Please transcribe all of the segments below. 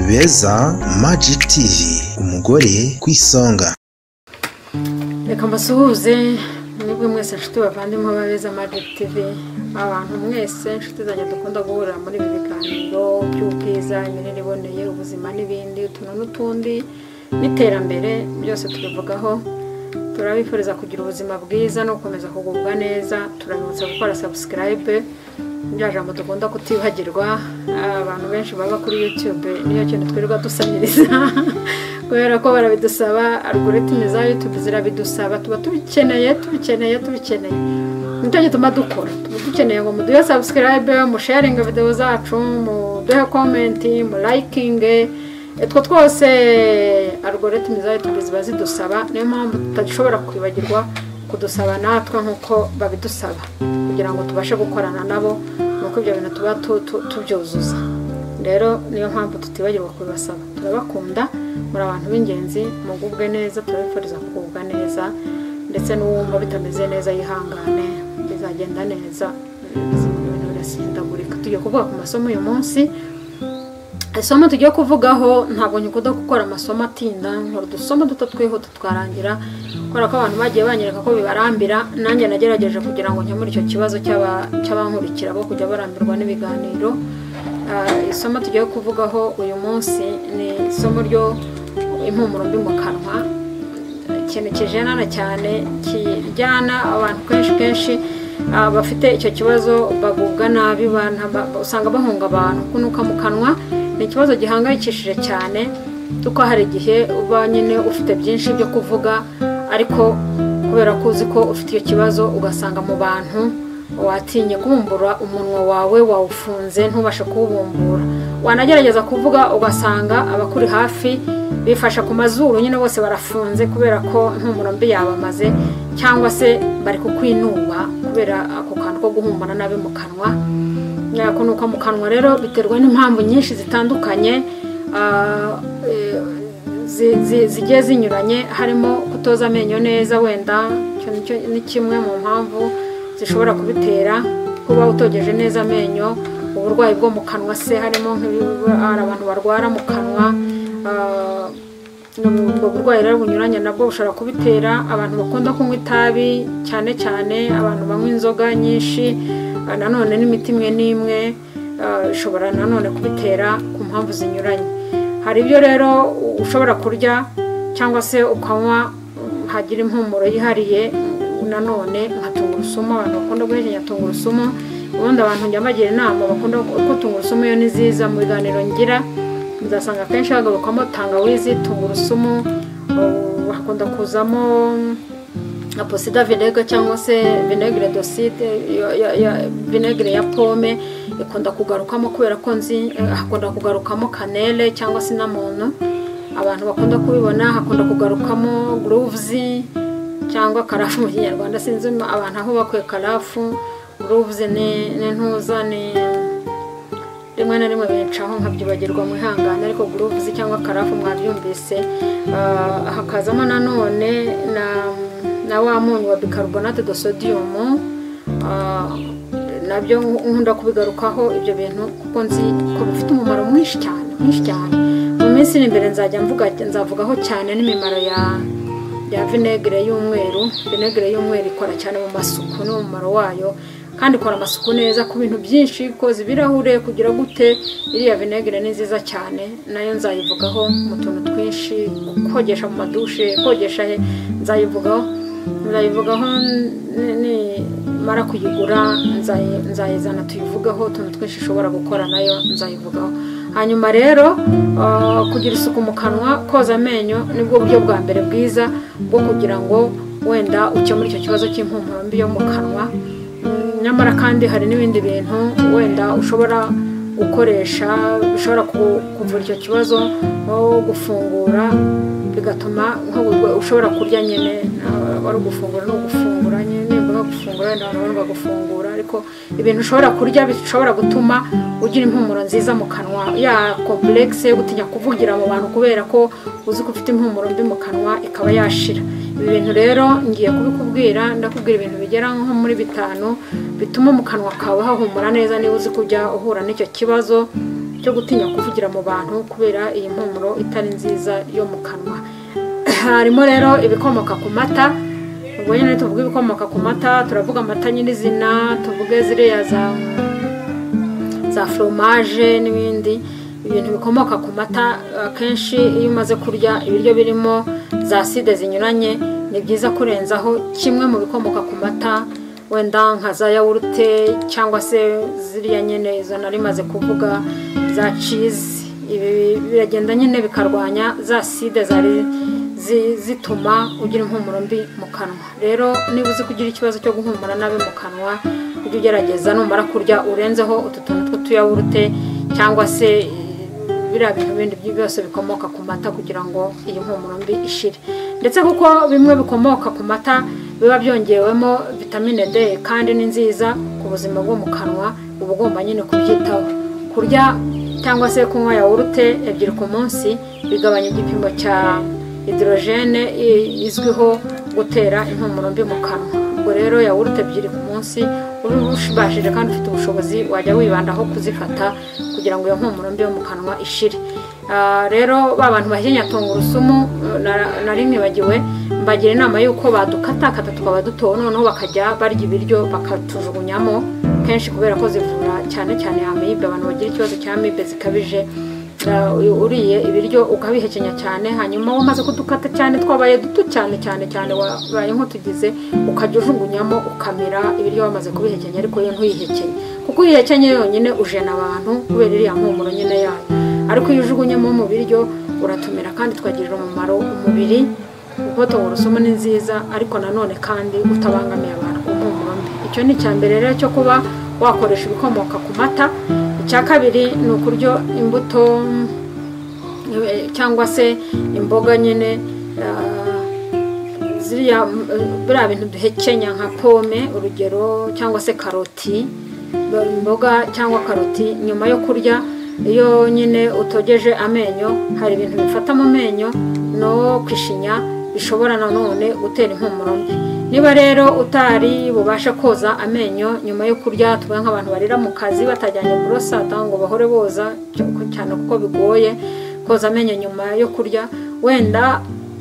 beza Magic TV umugore ku isonga reka mbasuhuze mwebwe mwese nshuti bavandimwe beza Magic TV abantu mwese inshuti zanjye dukunda guhurira muri ibi biganiro by'ubwiza imirire iboneye ubuzima n'ibindi utuntu n'utundi n'iterambere byose tubivugaho turabifuriza kugira ubuzima bwiza no gukomeza kugubwa neza turabibutsa gukora sabusikarayibe bya jambo dukunda kutibagirwa abantu benshi baba kuri yutube niyo kintu twirirwa dusabiriza kubera ko barabidusaba algoritime za yutube zirabidusaba tuba tubikeneye tubikeneye tubikeneye nicyo gituma dukora tuba dukeneye ngo muduhe sabusikarayibe musharinge videwo zacu muduhe komenti mulayikinge utwo twose algoritime za yutube ziba zidusaba niyo mpamvu tutashobora kwibagirwa kudusaba natwe nk'uko babidusaba kugira ngo tubashe gukorana nabo nuko ibyo bintu tuba tu- tu- tubyuzuza rero niyo mpamvu tutibagirwa kubibasaba turabakunda muri abantu b'ingenzi mugubwe neza turabifuriza kugubwa neza ndetse n'uwumva bitameze neza yihangane bizagenda neza ibintu birasindagurika tugiye kuvuga ku masomo uyu munsi isomo tugiye kuvugaho ntabwo nyikunda gukora amasomo atinda nkora udusoma duto twihuta twarangira kubera ko abantu bagiye banyereka ko bibarambira nanjye nagerageje kugira ngo nkemure icyo kibazo cy'aba- cy'abankurikira bo kujya barambirwa n'ibiganiro Ah, isomo tugiye kuvugaho uyu munsi ni isomo ryo impumuro mbi mu kanwa ikintu kijenana cyane kijyana abantu kenshi kenshi ah, bafite icyo kibazo bagubwa nabi bana- ba- usanga bahunga abantu kunuka mu kanwa ni ikibazo gihangayikishije cyane kuko hari igihe uba nyine ufite byinshi byo kuvuga ariko kubera ko uzi ko ufite icyo kibazo ugasanga mu bantu watinye kubumbura umunwa wawe wawufunze ntubashe kuwubumbura wanagerageza kuvuga ugasanga abakuri hafi bifashe ku mazuru nyine bose barafunze kubera ko impumuro mbi yabamaze cyangwa se bari kukwinuba kubera ako kantu ko guhumura nabi mu kanwa Ya, kunuka mu kanwa rero biterwa n'impamvu nyinshi zitandukanye ah, eh, zi- zi- zigiye zinyuranye harimo kutoza amenyo neza wenda icyo ni cyo- ni kimwe mu mpamvu zishobora kubitera kuba utogeje neza amenyo uburwayi bwo mu kanwa se harimo nk'ibiba- hari abantu barwara mu kanwa ah, ubwo burwayi rero bunyuranye nabwo bushobora kubitera abantu bakunda kunywa itabi cyane cyane abantu banywa inzoga nyinshi ah, nanone n'imiti imwe n'imwe ah, ishobora nanone kubitera ku mpamvu zinyuranye hari ibyo rero u- ushobora kurya cyangwa se ukanywa mm, hagira impumuro yihariye mm, nanone nka tungurusumu abantu bakunda guhekenya tungurusumu ubundi abantu njya mbagira inama bakunda ko tungurusumu yo ni nziza mu biganiro ngira uzasanga akenshi hagarukwamo tangawizi tungurusumu uh, hakunda kuzamo nka posida vinegere cyangwa se vinegere doside yo- yo- yo- vinegere ya pome ikunda kugarukamo kubera ko nzi eh, hakunda kugarukamo kanele cyangwa se muntu abantu bakunda kubibona hakunda kugarukamo guruvuzi cyangwa karafu mu kinyarwanda sinzi abantu aho bakuye karafu guruvuzi ni ni ntuza ni rimwe na rimwe bicaho nkabyibagirwa mwihangane ariko guruvuzi cyangwa karafu mwabyumvise Ah, hakazamo nanone na, na wa munyu wa bicarbonate de sodium Ah, nabyo nkunda kubigarukaho ibyo bintu kuko nzi ko bifite umumaro mwinshi cyane mwinshi cyane mu minsi iri imbere nzajya mvuga nzavugaho cyane n'imimaro ya ya vinegere y'umweru vinegere y'umweru ikora cyane mu masuku n'umumaro wayo kandi ikora amasuku neza ku bintu byinshi koza ibirahure kugira gute iriya vinegere ni nziza cyane nayo nzayivugaho mu tuntu twinshi kogesha mu madushe kogesha he nzayivugaho nzayivugaho ni- nimara kuyigura nzayi- nzayizana tuyivugaho utuntu twinshi ishobora gukora nayo nzayivugaho hanyuma rero ah, kugira isuku mu kanwa koza amenyo nibwo buryo bwa mbere bwiza bwo kugira ngo wenda ukemure icyo kibazo cy'impumuro mbi yo mu kanwa Mm, nyamara kandi hari n'ibindi bintu wenda ushobora gukoresha bishobora ku- kuvura icyo kibazo nko gufungura bigatuma nko gu- ushobora kurya nyine ah, wari ugufungura no gufungura nyine nimba no gufungura wenda abantu barumva gufungura ariko ibintu ushobora kurya bishobora gutuma ugira impumuro nziza mu kanwa ya kompuregisi yo gutinya kuvugira mu bantu kubera ko uzi ko ufite impumuro mbi mu kanwa ikaba yashira ibi bintu rero ngiye kubikubwira ndakubwira ibintu bigera nko muri bitanu bituma mu kanwa kawe hahumura neza niba uzi kujya uhura n'icyo kibazo cyo gutinya kuvugira mu bantu kubera iyi mpumuro itari nziza yo mu kanwa harimo rero ibikomoka ku mata ubwo nyine tuvuga ibikomoka ku mata turavuga amata nyirizina tuvuge ziriya za za foromaje n'ibindi ibintu bikomoka ku mata akenshi iyo umaze kurya ibiryo birimo za side zinyuranye ni byiza kurenzaho kimwe mu bikomoka ku mata wenda nka za yawurute cyangwa se ziriya nyine izo nari maze kuvuga za cizi ibi biragenda nyine bikarwanya za side zari zi- zituma ugira impumuro mbi mu kanwa rero niba uzi kugira ikibazo cyo guhumura nabi mu kanwa ujye ugerageza numara kurya urenzeho utu tuntu tw'utuyawurute cyangwa se eh, biriya bintu bindi byi- byose bikomoka ku mata kugira ngo iyi mpumuro mbi ishire ndetse kuko bimwe bikomoka ku mata biba byongewemo vitamine D kandi ni nziza ku buzima bwo mu kanwa uba ugomba nyine kubyitaho kurya cyangwa se kunywa yawurute ebyiri ku munsi bigabanya igipimo cya hidorogene izwiho gutera impumuro mbi mu kanwa ubwo rero yawurute ebyiri ku munsi ubashije kandi ufite ubushobozi wajya wibandaho kuzifata kugira ngo iyo mpumuro mbi yo mu kanwa ishire Ah, rero ba bantu bahekenya tungurusumu eh, nara- nari nibagiwe mbagira inama y'uko badukatakata tukaba duto noneho bakajya barya ibiryo bakatujugunyamo kenshi kubera ko zivura cyane cyane amibe abantu bagira ikibazo cya amibe zikabije ah, u- uriye ibiryo ukabihekenya cyane hanyuma wamaze kudukata cyane twabaye duto cyane cyane cyane wabaye nk'utugize ukajya ujugunyamo ukamira ibiryo wamaze kubihekenya ariko yo ntuyihekenya kuko uyihekenye yonyine ujena abantu kubera iriya mpumuro nyine yayo ariko iyo ujugunyemo mu biryo uratumira kandi twagirira umumaro umubiri kuko tungurusumu ni nziza ariko nanone kandi utabangamiye abantu impumuro mbi icyo ni icya mbere rero cyo kuba wakoresha ibikomoka ku mata icya kabiri ni ukurya imbuto eh, cyangwa se imboga nyine ah, ziriya m- biriya bintu duhekenya nka pome urugero cyangwa se karoti imboga cyangwa karoti nyuma yo kurya iyo nyine utogeje amenyo hari ibintu bifata mu menyo no kwishinya bishobora nanone gutera impumuro mbi niba rero utari bubashe koza amenyo nyuma yo kurya tuba nk'abantu barira mu kazi batajyanye burosada ngo bahore boza cyo- cyane kuko bigoye koza amenyo nyuma yo kurya wenda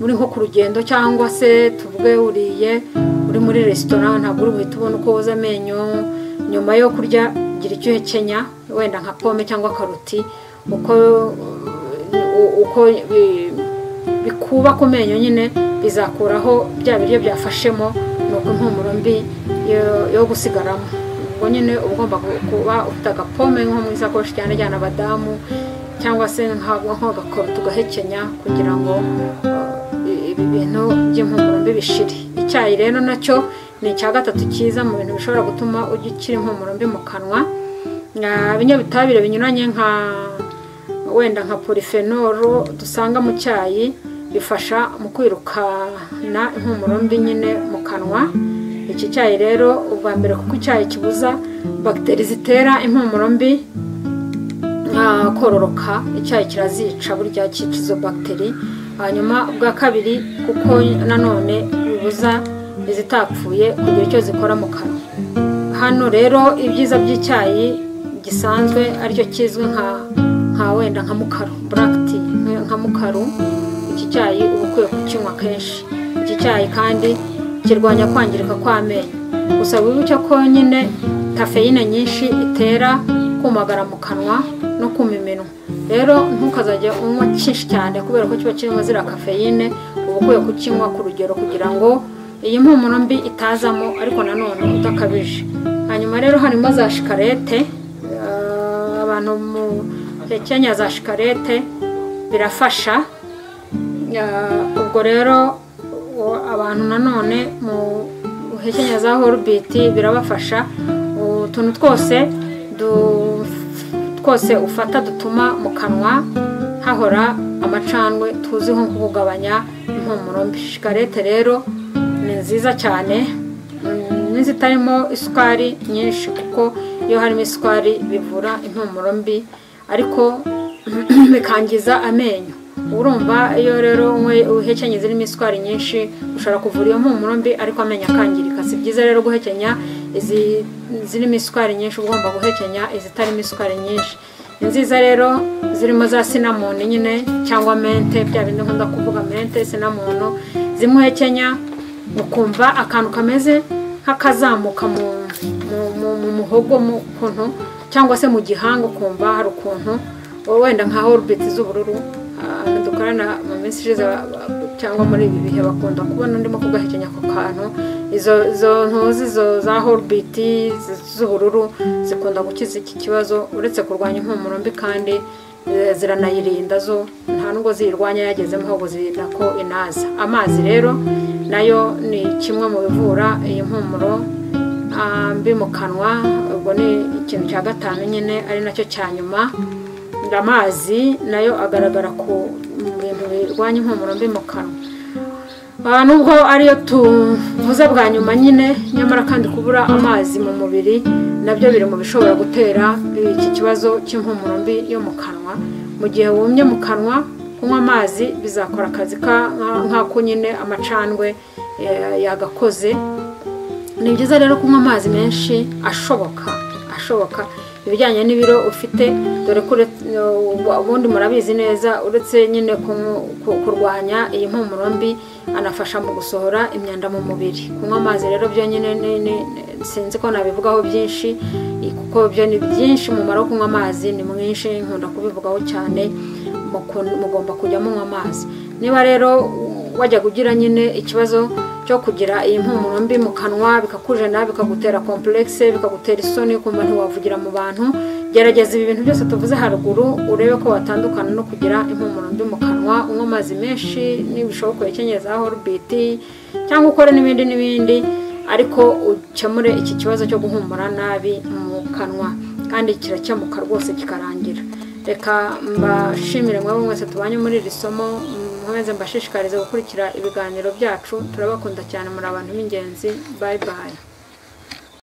uri nko ku rugendo cyangwa se tuvuge uriye uri muri resitora ntabwo uri buhite ubona uko woza amenyo nyuma yo kurya gira icyo uhekenya wenda nka pome cyangwa karoti uko u- uko bi- bikuba ku menyo nyine bizakuraho bya biryo byafashemo nuko impumuro mbi yo- yo gusigaramo ubwo nyine uba ugomba ku- kuba ufite agapome nko mu isakoshi cyane cyane abadamu cyangwa se nka- nk'agakorota ugahekenya kugira ngo eh, ibi bintu by'impumuro mbi bishire icyayi rero nacyo ni icya gatatu cyiza mu bintu bishobora gutuma ujya ukira impumuro mbi mu kanwa Ah, ibinyabutabire binyuranye nka wenda nka polifenoro dusanga mu cyayi bifasha mu kwirukana impumuro mbi nyine mu kanwa iki cyayi rero ubwa mbere kuko icyayi kibuza bagiteri zitera impumuro mbi nka kororoka icyayi kirazica burya cyica izo bagiteri hanyuma ubwa kabiri kuko nanone bibuza izitapfuye kugira icyo zikora mu kanwa hano rero ibyiza by'icyayi gisanzwe aricyo kizwi nka nka wenda nka mukaru black tea nka- nka mukaru iki cyayi uba ukwiye kukinywa kenshi iki cyayi kandi kirwanya kwangirika kw'amenyo gusa wibuke ko nyine kafeyine nyinshi itera kumagara mu kanwa no kuma iminwa rero ntukazajya unywa cyinshi cyane kubera ko kiba kirimo ziriya kafeyine uba ukwiye kukinywa ku rugero kugira ngo iyi mpumuro mbi itazamo ariko nanone udakabije hanyuma rero harimo za shikarete eh, abantu mu hekenya za shikarete birafasha Ya, ubwo rero u- abantu nanone mu hekenya za horubiti birabafasha utuntu twose du- twose ufata dutuma mu kanwa hahora amacandwe tuziho nko kugabanya impumuro mbi shikarete rero ni nziza cyane mm, n'izitarimo isukari nyinshi kuko iyo harimo isukari bivura impumuro mbi ariko bikangiza amenyo urumva iyo rero unywe- uhekenya zirimo isukari nyinshi ushobora kuvura iyo mpumuro mbi ariko amenyo akangirika si byiza rero guhekenya izi zirimo isukari nyinshi uba ugomba guhekenya izitarimo isukari nyinshi nziza rero zirimo za sinamoni nyine cyangwa mente bya bindi nkunda kuvuga mente sinamono zimuhekenya ukumva akantu kameze nk'akazamuka mu mu- mu- mu muhogo mu kuntu cyangwa se mu gihanga ukumva hari ukuntu wenda nka horubeti z'ubururu abantu dukorana mu minsi ishize ba- ba- cyangwa muri ibi bihe bakunda kubona ndimo kugahekenya ako kantu izo izo ntuzi izo za horubiti z'ubururu zikunda gukiza iki kibazo uretse kurwanya impumuro mbi kandi eh, ziranayirinda zo nta nubwo ziyirwanya yagezemo ahubwo zirinda ko inaza amazi rero nayo ni kimwe mu bivura iyi mpumuro Ah, mbi mu kanwa ubwo ni ikintu cya gatanu nyine ari nacyo cya nyuma amazi nayo agaragara ku bintu birwanya impumuro mbi mu kanwa Ah, nubwo ariyo tuvuze bwa nyuma nyine nyamara kandi kubura amazi mu mubiri nabyo biri mu bishobora gutera iki kibazo cy'impumuro mbi yo mu kanwa mu gihe wumye mu kanwa kunywa amazi bizakora akazi ka- nka- nk'ako nyine amacandwe eh, yagakoze ni byiza rero kunywa amazi menshi ashoboka ashoboka ibijyanye n'ibiro ufite dore ko uretse- ubu- ubundi murabizi neza uretse nyine kunywa- ku- kurwanya iyi mpumuro mbi anafasha mu gusohora imyanda mu mubiri kunywa amazi rero byo nyine ni- ni- sinzi ko nabivugaho byinshi i- kuko byo ni byinshi umumaro wo kunywa amazi ni mwinshi nkunda kubivugaho cyane muku- mugomba kujya munywa amazi niba rero wajyaga ugira nyine ikibazo cyo kugira iyi mpumuro mbi mu kanwa bikakujena bikagutera kompuregise bikagutera isoni ukumva ntiwavugira mu bantu gerageza ibi bintu byose tuvuze haruguru urebe ko watandukana no kugira impumuro mbi mu kanwa unywa amazi menshi nibishoboka ukenyeza horubiti cyangwa ukore n'ibindi n'ibindi ariko ukemure iki kibazo cyo guhumura nabi mu kanwa kandi kirakemuka rwose kikarangira reka mbashimire mwebwe mwese tubanye muri iri somo nkomeze mbashishikarize gukurikira ibiganiro byacu turabakunda cyane muri abantu b'ingenzi bayi bayi